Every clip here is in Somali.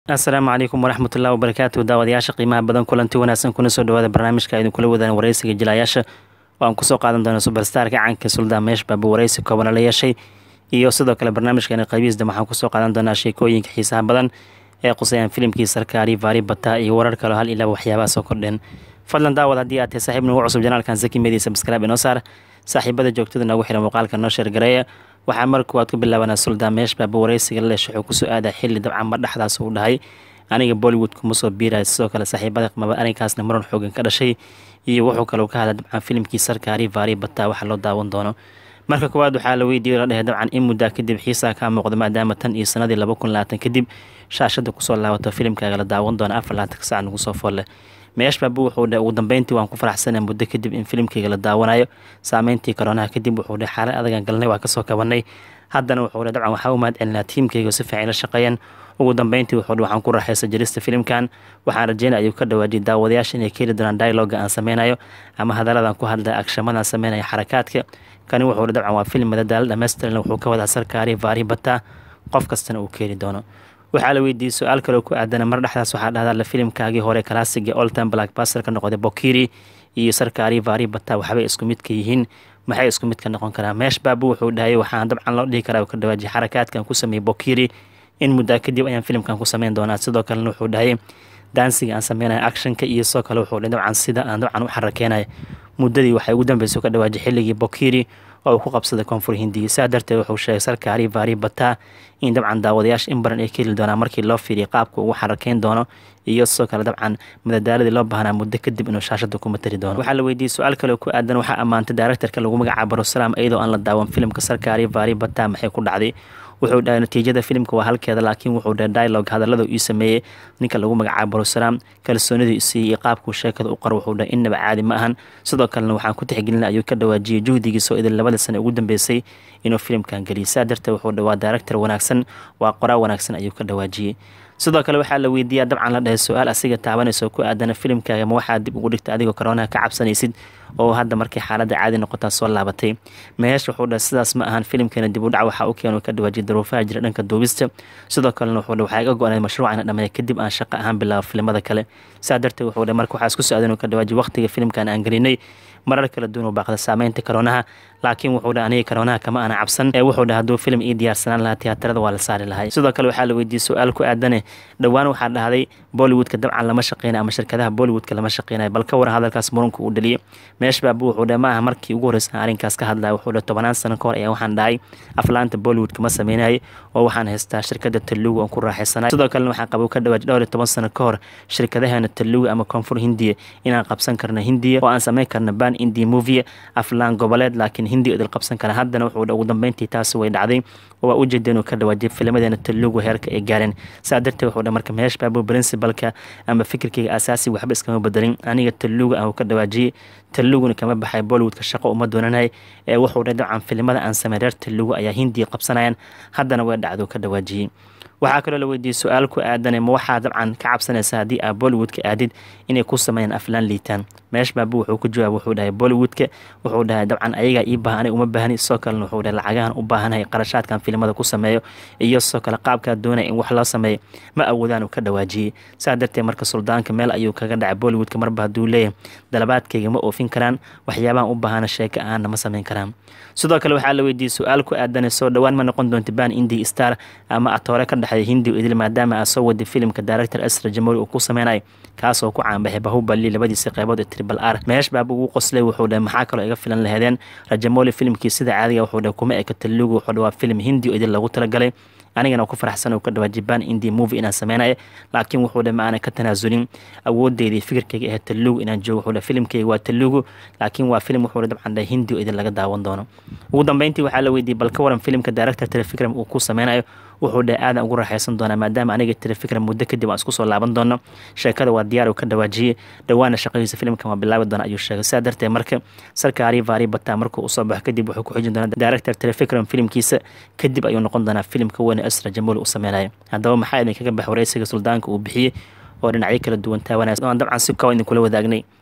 asalaamu calaykum waraxmat ullahi wabarakaatu daawadayaasha qiimaha badan kulanti wanaagsan kuna soo dhawaada barnaamijka aynu kula wadaan wareysiga jilayaasha oo aan kusoo qaadan doono subarstarka caanka suldaan meesh baaba wareysi koobana la yeeshay iyo sidoo kale barnaamijkeena qaybihiisda waxaan kusoo qaadan doonaa sheekooyinka xiisaha badan ee qusayaan filimkii sarkaari vaari bata iyo warar kaleo hal ilaa waxyaabaha soo kordheen fadlan daawad haddii aad tahay saaxiib nagu cusub janaalkan zaki media subscribe inoo saar saaxiibada joogtada noogu xiran muuqaalka noo sheergareeya waxaa mar kuwaad ku bilaabanaa suldaan meesh baaba wareysiga laleesh wuxuu kusoo aadaa xilli dabcan mar dhexdaas uu dhahay aniga bollywood kuma soo biiraya sidoo kale saaxiibada qmaba arrinkaasna muran xoogan ka dhashay iyo wuxuu kaleu ka hadla dabcan filimkii sarkaari vaari bataa waxa loo daawan doono marka koowaad waxaa la weydiiyey la dhehe dabcan in muddaa kadib xiisaa kaa muuqda maadaama tan iyo sanadii laba kun labaatan kadib shaashada kusoo laabato filimkaaga la daawan doono afar laatanka sac nagu soo foolle meesh baabu wuxuu dhe ugu dambeyntii waan ku faraxsanaa muddo kadib in filimkayga la daawanayo saameyntii koroonaha kadib wuxuu dhe xaalad adagan galnay waa kasoo kabanay haddana wuxuu dhe dabcan waxaa u mahad celinaa tiimkayga si fiican la shaqeeyeen ugu dambeyntii wuxuu dhe waxaan ku raaxaysa jelista filimkan waxaan rajeynaya ayuu ka dhawaajiyay daawadayaasha inay ka heli doonaan dialoga aan sameynayo ama hadaladan ku hadlaya agshamadaan sameynaya xarakaadka kani wuxuu dhe dabcan waa filim madadaalo dhammaystiran wuxuu ka wadaa sarkaari vaari bataa qof kastana uu ka heli doono waxaa la weydiiyey su-aal kaloo ku aadana mar dhexdaas waxaa dhahdaa la filimkaagii hore kalaasiga oltan blackbaster ka noqday bokiri iyo sarkaari vaari bata waxbay isku midka yihiin maxay isku mid ka noqon karaa meesh baabu wuxuu dhahayay waxaan dabcan loo dhihi karaa ka dhawaajiyay xarakaadkan ku sameeyey bokiri in muddaa kadib ayaan filimkan ku sameyn doonaa sidoo kalena wuxuu dhahayay daansiga aan sameynaya actionka iyo sidoo kale wuxuu dhahay dabcan sida aan dabcan u xarakeenaya muddadii waxay ugu dambeysay ka dhawaajiyay xilligii bokiri oo uu ku qabsaday koonfur hindiya saa darteed wuxuu sheegay sarkaari vaari bataa in dabcan daawadayaasha in badan ay ka heli doonaan markii loo fiiriya qaabka ugu xarakeyn doono iyo sidoo kale dabcan madadaaladii loo baahnaa muddo kadib inuu shaashada ku matali doono waxaa la weydiiyey su-aal kaleo ku aadan waxaa ammaantay daaraktarka lagu magacaabo barusalaam iyadoo aan la daawan filimka sarkaari vaari bataa maxay ku dhacday wuxuu dhahay natiijada filimka waa halkeeda laakiin wuxuu dhahay dialog hadallada ii sameeyey ninka lagu magacaabo barusalaam kalsoonidii isiiyey iyo qaabkuu sheekada u qaro wuxuu dhahay innaba caadi ma ahan sidoo kalena waxaan ku tixgelina ayuu ka dhawaajiyey juhdigiisa oo idin labada sane ugu dambeysay inuu filimkan geliyay saa darteed wuxuu dhahay waa daaractar wanaagsan waa qoraa wanaagsan ayuu ka dhawaajiyey sidoo kale waxaa la weydiiyaa dabcan la dhahay su-aal asiga taabanayso ku aadana filimkaaga ma waxaa dib ugu dhigta adigoo koroonaha ka cabsanaysid oo hadda markay xaaladda caadi noqotaa soo laabatay meesh wuxuu dhahay sidaas ma ahan filimkeena dib u dhac waxaa u keenu ka dhawaajiyay daruufaha jira dhanka duubista sidoo kalena wuxuu dhahay waxaa iga go-anay mashruucana dhameeya kadib aan shaqo ahaan bilaabo filimada kale saa darteed wuxuu dhahay marka waxaa isku socdan ka dhawaajiyay waqtiga filimkan aan gelinay marar kala duwan u baaqda saameynta koroonaha laakiin wuxuu dhahay aniga koroonaha kama aana cabsan ee wuxuu dhahay hadduu filim ii diyaarsanaan lahaa tiyaatarada waa la saari lahay sidoo kale waxaa la weydiiyey su-aal ku aadane dhowaan waxaa dhahday bollywoodka dabcan lama shaqeynay ama shirkadaha bollywoodka lama shaqeynay bal ka waran hadalkaas murunka uu dhaliyay meesh baabu wuxuu dhahay ma aha markii ugu horreysa arrinkaas ka hadlaya wuxuu dhahay tobanaan sano ka hor ayaa waxaan dhahay aflaanta bollywoodka ma sameynayay oo waxaan haystaa shirkada talugu oon ku raaxaysanay sidoo kalena waxaan qabo ka dhawaaj dhowr iyo toban sano ka hor shirkadaheena talugu ama koonfur hindiya inaan qabsan karna hindiya oo aan sameyn karna ban india movie aflaan goboleed laakiin hindi idil qabsan kara haddana wuxuu ugu dambeyntii taasi way dhacday oo waa ujeeda inuu ka dhawaajiyay filmadeena talugu heerka ay gaareen saa darteed wuxuu dha marka meesh baabu princibalka ama fikirkayga asaasiga waxba iskama bedelin aniga talugu aan ka dhawaajiyey taluguna kama baxay bollywoodka shaqo uma doonanay ee wuxuu dhahay dabcan filimada aan samey reer talugu ayaa hindiya qabsanayaan haddana way dhacdo ka dhawaajiyey waxaa kaloo la weydiiyey su-aal ku aadane ma waxaa dabcan ka cabsanaysa haddii aa bollywoodka aadid inay ku sameeyaan aflaan liitaan meesh baabu wuxuu ku jawaab wuxuu dhahay bollywoodka wuxuu dhahay dabcan ayagaa ii baahan aniga uma baahni sidoo kalena wuxuu dhahay lacagahan u baahanahay qarashaadkan filimada ku sameeyo iyo sidoo kale qaabkaa doonaya in wax loo sameeyo ma awoodaan uu ka dhawaajiyey saa darteed marka suldaanka meel ayuu kaga dhacay bollywoodka marba hadduu leeyahay dalabaadkayga ma oofin karaan waxyaabahan u baahana sheeko ahaanna ma sameyn karaan sidoo kale waxaa la weydiiyey su-aal ku aadane soo dhowaan ma noqon doonta ban indi star ama atoore ka dhexeeya hindi idil maadaama aa soo waday filimka director asra jamhuuri uu ku sameynayo kaasoo ku caanbaxay bahubali labadiisa qeybood ee tribal r meesh baaba ugu qoslay wuxuu dhahay maxaa kaloo iga filan laheedeen rajamoli filimkii sida caadiga wuxuu dhahay kuma eka talugu wuxuu dhahay waa filim hindi oo idil lagu talagalay anigana ku faraxsan ka dhawaa jibaan indi movie inaan sameynaya laakiin wuxuu dhahay ma aanan ka tanaasulin awoodeydii fikirkayga ahayd talugu inaan joogo wuxuu dhahay filimkayga waa talugu laakiin waa filim wuxuu dabcan dhahay hindi oo idin laga daawan doono ugu dambeyntii waxaa la weydiiyey bal ka waran filimka director telefikram uu ku sameynayo wuxuu dhahay aadan ugu raaxaysan doonaa maadaama aniga telefikram muddo kadib aan isku soo laaban doono sheekada waa diyaar uu ka dhawaajiyey dhowaana shaqadiisa filimkan waa bilaabi doona ayuu sheegay sidaa darteed marka sarkaari vaari bataa markuu usoo baxo kadib wuxuu ku xijin doonaa director telefikram filimkiisa kadib ayuu noqon doonaa filimka weyne asra jamhuuri uu sameynayo haddaba maxaa idinkaga bax wareysiga suldaanka uu bixiyey oo dhinacyo kala duwan taawanaya oo aan dabcan si kooban idinkula wadaagnay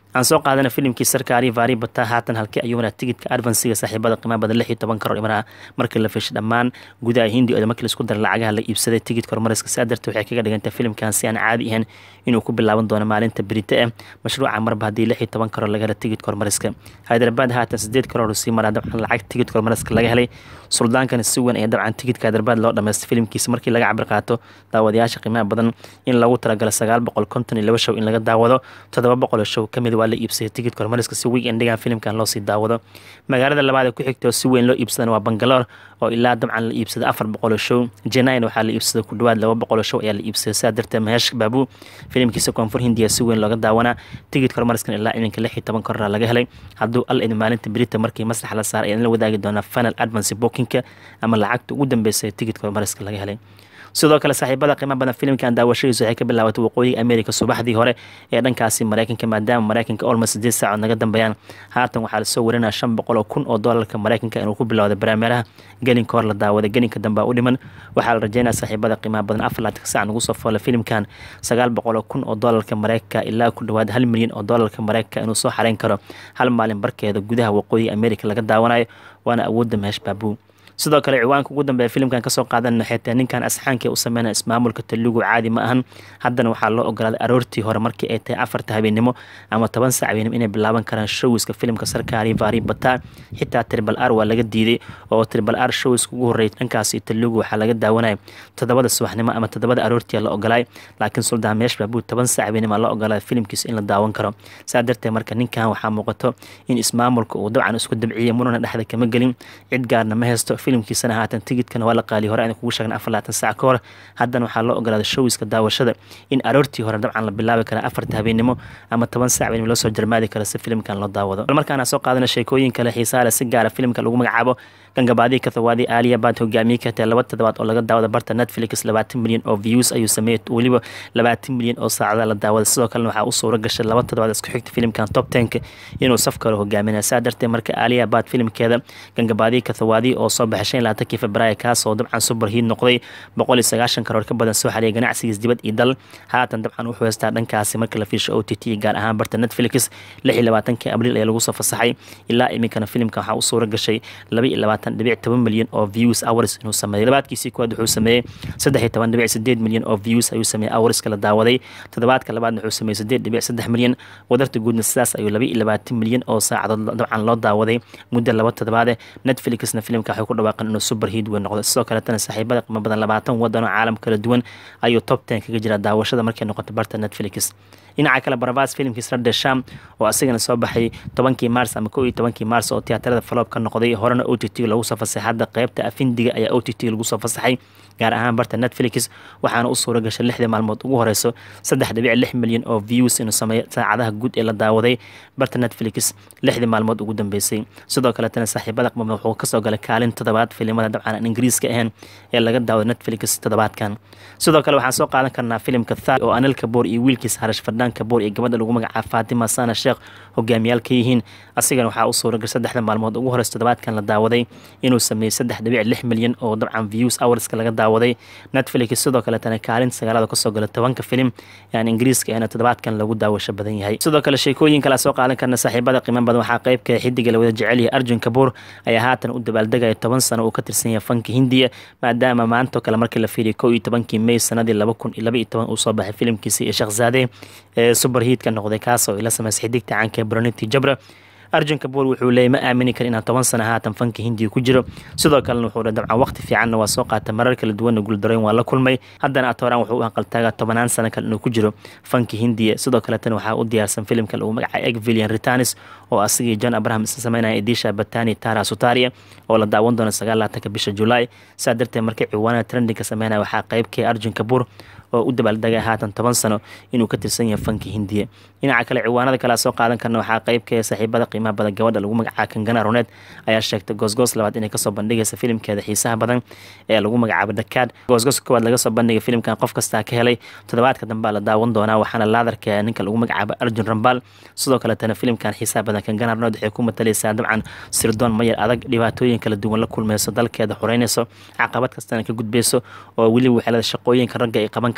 aan soo qaadana filimkii sarkaari vaari bata haatan halkii ayuuna tigidka advansiga saaxiibada qiimaha badan lix iyo toban karoor imanaha markii la fishay dhammaan gudaha hindi oo markii laisku daray lacagaha la iibsaday tigidka horumariska saa darteed waxay kaga dhigantay filimkan si aan caadi ahayn inuu ku bilaaban doono maalinta berite ah mashruuca marba haddii lix iyo toban karoor laga hela tigidka horumariska hyderabad haatan sideed karoor sii maraa dabcan lacag tigidka horumariska laga helay suldaankana si weyn ayaa dabcan tigidka hyderabad loo dhamaystay filimkiisa markii laga cabir qaato daawadayaasha qiimaha badan in lagu talagalo sagaal boqol konton iyo laba show in laga daawado toddoba boqol show kamid waa la iibsaday tigidka horumariska si weekendigan filimkan loosii daawado magaalada labaad ee ku xigta oo si weyn loo iibsadan waa bangaloor oo ilaa dabcan la iibsaday afar boqol show jenain waxaa la iibsaday ku dhawaad laba boqol show ayaa la iibsaday saa darteed maheesh baabu filimkiisa koonfur hindiya si weyn looga daawanaa tigidka horumariskan ilaa iminka lix iyo toban korora laga helay hadduu al idin maalinta berita markii masrax la saaray ayaan la wadaagi doonaa final advance bookinka ama lacagta ugu dambeysa tigidka horumariska laga helay sidoo kale saaxiibada qiimo badan filimkan daawashadiisu waxay ka bilaabatay waqooyiga america subaxdii hore ee dhankaasi mareykanka maadaama mareykanka olmost sideed saacood naga dambeeyaan haatan waxaa lasoo warinaya shan boqol oo kun oo doolarka mareykanka inuu ku bilowday baraameeraha gelinka hor la daawaday gelinka dambe u dhiman waxaa la rajeynaya saaxiibada qiimaha badan afar laatanka saac nagu soo foolay filimkan sagaal boqol oo kun oo doolarka mareykanka ilaa ku dhawaad hal milyan oo doolarka mareykanka inuu soo xareyn karo hal maalin barkeeda gudaha waqooyiga america laga daawanayo waana awoodda mehesh baabuu sidoo kale ciwaanka ugu dambeeya filimkan kasoo qaadan xeetee ninkan asxaanka u sameynaya ismaamulka talugu caadi ma ahan haddana waxaa loo ogolaaday aroortii hore markii ay tahay afarta habeenimo ama toban sac habeenimo inay bilaaban karaan showiska filimka sarkaari vaari bata xitaa tribal r waa laga diiday oo tribal r showiska ugu horreeyay dhankaasi talugu waxaa laga daawanaya toddobada subaxnimo ama toddobada aroortii la ogolaay laakiin suldaan meesh baabuu toban sac habeenimo la ogolaaday filimkiisa in la daawan karo saa darteed marka ninkan waxaa muuqato in ismaamulka uu dabcan isku dabciyay murana dhexda kama gelin cid gaarna ma haysto filimkiisana haatan tigidkana waa la qaaliy hore aan kugu sheegna afar laatan saac ka hor haddana waxaa loo ogolaaday showiska daawashada in aroortii hore dabcan la bilaabi kara afarta habeenimo ama toban saac habeenimo loo soo jarmaadi kara si filimkan loo daawado bal markaana soo qaadana sheekooyin kale xiisaa leh si gaara filimka lagu magacaabo gangabaadii kathawaadi aaliya baad hogaamiye ka tahay laba toddobaad oo laga daawada barta netflix labaatan milyan oo views ayuu sameeyey weliba labaatan milyan oo saacada la daawada sidoo kalena waxaa u suura gashay laba toddobaad isku xigta filimkan top tenka inuu saf kale hogaaminaya saa darteed marka aaliya baad filimkeeda gangabaadii kathawaadi oo soo baxay shan laatankii februaayo kaas oo dabcan superhiid noqday boqol iyo sagaashan karoor ka badan soo xaliyay ganacsigiis dibad iyo dal haatan dabcan wuxuu haystaa dhankaasi marka la fiisho o t t gaar ahaan barta netflix lix iyo labaatankii abriil ayaa lagu soo fasaxay ilaa iminkana filimka waxaa u suura gashay laba iyo labaatan dhibic toban milyan oo views hours inuu sameeyey labaadkiisii koowaad wuxuu sameeyey saddex iyo toban dhibic sideed milyan oo views ayuu sameeyey hourska la daawaday toddobaadka labaadna wuxuu sameeyey sideed dhibic saddex milyan wadarta guudna sidaas ayuu laba iyo labaatan milyan oo saacadood dabcan loo daawaday muddo laba toddobaade netflixna filimka waxay ku dhawaaqan inuu superhiid weyn noqdo sidoo kaletana saaxiibada qiimo badan labaatan wadan oo caalam kala duwan ayuu top ten kaga jira daawashada markay noqoto barta netflix dhinaca kale barabas filimkiis radde sham oo asigana soo baxay tobankii maars ama kow iyo tobankii maars oo tiyaatarada faloob ka noqday horena o t t lagu soo fasaxay hadda qeybta afindiga ayaa o t t lagu soo fasaxay gaar ahaan barta netflix waxaana u suura gashay lixdii maalmood ugu horeyso saddex dhibic lix milyan oo views inuu sameeyo saacadaha guud ee la daawaday barta netflix lixdii maalmood ugu dambeysay sidoo kaletana saaxiibada qmama wuxuu kasoo galay kaalin toddobaad filimada dabcan aan ingiriiska ahayn ee laga daawado netflix toddobaadkan sidoo kale waxaan soo qaadan karnaa filimka thar oo anil kaboor iyo wiilkiis harash fardhaan kaboor iyo gabadha lagu magacaabo faatima sana sheekh hogaamiyaal ka yihiin asigana waxaa u suura gashay saddexda maalmood ugu horeysa toddobaadkan la daawaday inuu sameeyey saddex dhibic lix milyan oo dabcan views hourska laga daawaday netflix sidoo kaletana kaalin sagaalada kasoo gala tobanka filim aan ingiriiska ahna toddobaadkan lagu daawasho badan yahay sidoo kale sheekooyin kale soo qaadan karna saaxiibada qiimo badan waxaa qeybka xidiga lawada jecel yahay arjun kabuur ayaa haatan u dabaaldegaya toban sano uu ka tirsan yahay fanka hindiya maadaama maantoo kale markii la fiiriyay kow iyo tobankii may sanadii laba kun iyo laba iyo toban uu soo baxay filimkiisa iyo sheekhzaade ee superhiidka noqday kaasoo ila sameysay xidigta caanka broniti jabra arjun kabuur wuxuu leeyay ma aamini kara inaan toban sano haatan fanka hindiya ku jiro sidoo kalena wuxuu dha dabcan waqti fiicanna waa soo qaata marar kala duwanna guuldarooyin waa la kulmay haddana atoran wuxuu u hanqaltaagaa tobanaan sano kale inuu ku jiro fanka hindiya sidoo kaletana waxaa u diyaarsan filimka lagu magacay egvilian ritanis oo asigii john abraham isla sameynaya edisha batani tara sutaria oo la daawan doono sagaal laatanka bisha julaay saa darteed markii ciwaanada trendinka sameynaya waxaa qeybkay arjun kabuur oo u dabaaldegay haatan toban sano inuu ka tirsan yahay fanka hindiya dhinaca kale ciwaanada kale soo qaadan karna waxaa qeybka saaxiibada qiimaha badan gabadha lagu magacaaba kangana roneed ayaa sheegtay goosgoos labaad inay kasoo bandhigaysa filimkeeda xiisaha badan ee lagu magacaabo dakaad goosgooska koowaad laga soo bandhigay filimkan qof kastaa ka helay toddobaadka dambea la daawan doonaa waxaana laadarka ninka lagu magacaabo arjun rambaal sidoo kaletana filimkan xiisaha badan kangana roneed waxay ku matalaysaa dabcan sirdoon mayar adag dhibaatooyin kala duwan la kulmayso dalkeeda xoreynayso caqabad kastana ka gudbayso oo weliba waxeelada shaqooyinka ragga ay qaban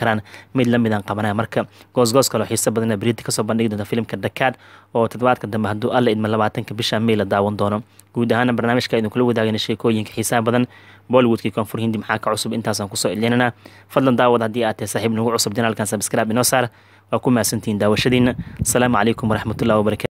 karaan mid lamidaan qabanaya marka goosgoos kaloo xiiso badan beriti kasoo bandhigi doonta filimka dakaad oo toddobaadka dambe hadduu alla idma labaatanka bisha may la daawan doono guud ahaana barnaamijka idin kula wadaagana sheekooyinka xiisaha badan bollywoodkii koonfur hindi maxaa ka cusub intaasaan kusoo ilinana fadlan daawad haddii aad tahay saaxiib nagu cusub janaalkan sabscribe inoo saar waa ku mahadsantihiin daawashadiina asalaamu calaykum waraxmatullahi wabarakatu